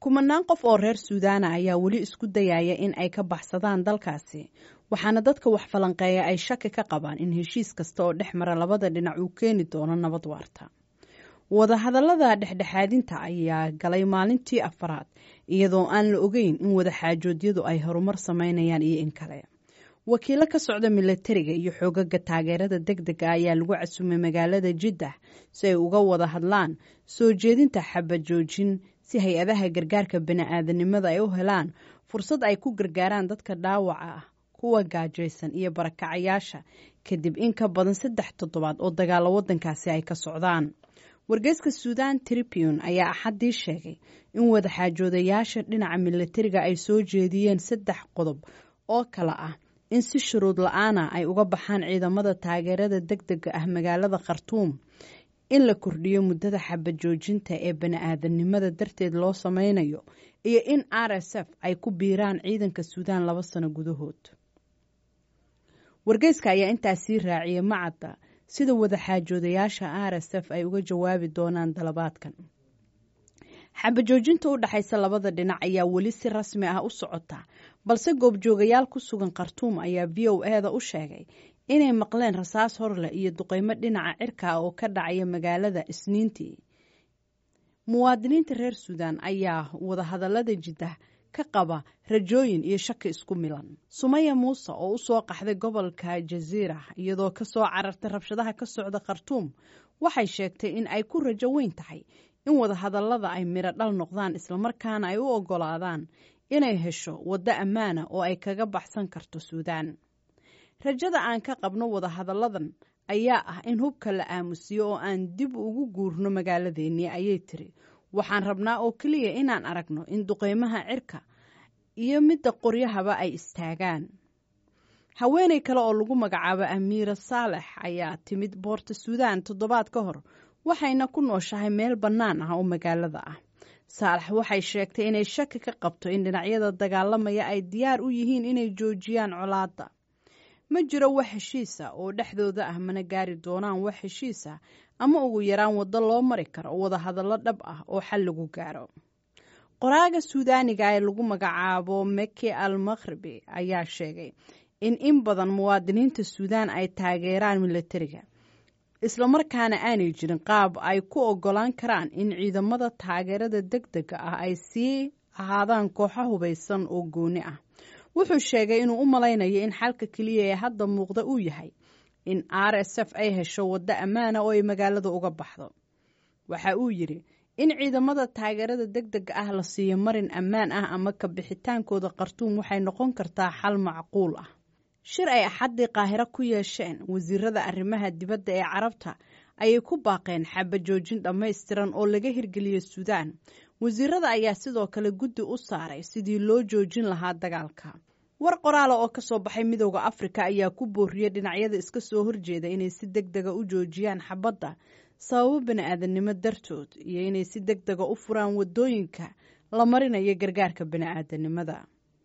kumanaan qof oo reer suudaana ayaa weli isku dayaya in ay ka baxsadaan dalkaasi waxaana dadka wax falanqeeya ay shaki ka qabaan in heshiis kasta oo dhex mara labada dhinac uu keeni doono nabad waarta wadahadallada dhexdhexaadinta ayaa galay maalintii afaraad iyadoo aan la ogeyn in wadaxaajoodyadu ay horumar sameynayaan iyo in kale wakiilo ka socda milatariga iyo xoogaga taageerada deg dega ayaa lagu casumay magaalada jiddah si ay uga wada hadlaan soo jeedinta xabajoojin si hay-adaha gargaarka bani-aadanimada ay u helaan fursad ay ku gargaaraan dadka dhaawaca ah kuwa gaajaysan iyo barakacayaasha kadib in ka badan saddex toddobaad oo dagaalo waddankaasi ay ka socdaan wargeyska suudan tribune ayaa axaddii sheegay in wadaxaajoodayaasha dhinaca milatariga ay soo jeediyeen saddex qodob oo kale ah in si shuruud la-aana ay uga baxaan ciidamada taageerada deg dega ah magaalada khartuum in la kordhiyo muddada xabajoojinta ee bani-aadanimada darteed loo sameynayo iyo in r s f ay ku biiraan ciidanka suudaan laba sano gudahood wargeyska ayaa intaas sii raaciyay macadda sida wadaxaajoodayaasha r s f ay uga jawaabi doonaan dalabaadkan xabajoojinta u dhexaysa labada dhinac ayaa weli si rasmi ah u socota balse goobjoogayaal ku sugan khartuum ayaa v o e da u sheegay inay maqleen rasaas horleh iyo duqeymo dhinaca cirka ah oo ka dhacaya magaalada isniintii muwaadiniinta reer suudan ayaa wadahadallada jiddah ka qaba rajooyin iyo shaki isku milan sumaya muuse oo usoo qaxday gobolka jaziira iyadoo kasoo carartay rabshadaha ka socda khartuum waxay sheegtay in ay ku rajo weyn tahay in wadahadallada ay midho dhal noqdaan islamarkaana ay u ogolaadaan inay hesho waddo ammaana oo ay kaga baxsan karto suudaan rajada aan ka qabno wadahadalladan ayaa ah in hubka la aamusiyo oo aan dib ugu guurno magaaladeennii ayay tiri waxaan rabnaa oo keliya inaan aragno in duqeymaha cirka iyo midda qoryahaba ay istaagaan haweeney kale oo lagu magacaabo amiira saalex ayaa timid boorta suudaan toddobaad ka hor waxayna ku nooshahay meel bannaan ah oo magaalada ah saalex waxay sheegtay inay shaki ka qabto in dhinacyada dagaalamaya ay diyaar u yihiin inay joojiyaan colaadda ma jiro wax heshiisa oo dhexdooda ah mana gaari doonaan wax heshiisa ama ugu yaraan waddo loo mari karo wadahadallo dhab ah oo xal lagu gaaro qoraaga suudaaniga ee lagu magacaabo meki al makhribi ayaa sheegay in in badan muwaadiniinta suudaan ay taageeraan milatariga islamarkaana aanay jirin qaab ay ku ogolaan karaan in ciidamada taageerada deg dega ah ay sii ahaadaan kooxo hubaysan oo gooni ah wuxuu sheegay inuu u malaynayo in xalka keliya ee hadda muuqda uu yahay in r s f ay hesho waddo ammaana oo ay magaalada uga baxdo waxa uu yidhi in ciidamada taageerada deg dega ah la siiyo marin ammaan ah ama ka bixitaankooda khartuum waxay noqon kartaa xal macquul ah shir ay axaddii qaahiro ku yeesheen wasiirada arrimaha dibadda ee carabta ayay ku baaqeen xabajoojin dhammaystiran oo laga hirgeliyo suudaan wasiirada ayaa sidoo kale guddi u saaray sidii loo joojin lahaa dagaalka war qoraala oo kasoo baxay midooda afrika ayaa ku booriyey dhinacyada iska soo horjeeda inay si deg dega u joojiyaan xabadda sababo bani-aadamnimo dartood iyo inay si deg dega u furaan wadooyinka la marinayo gargaarka bani-aadanimada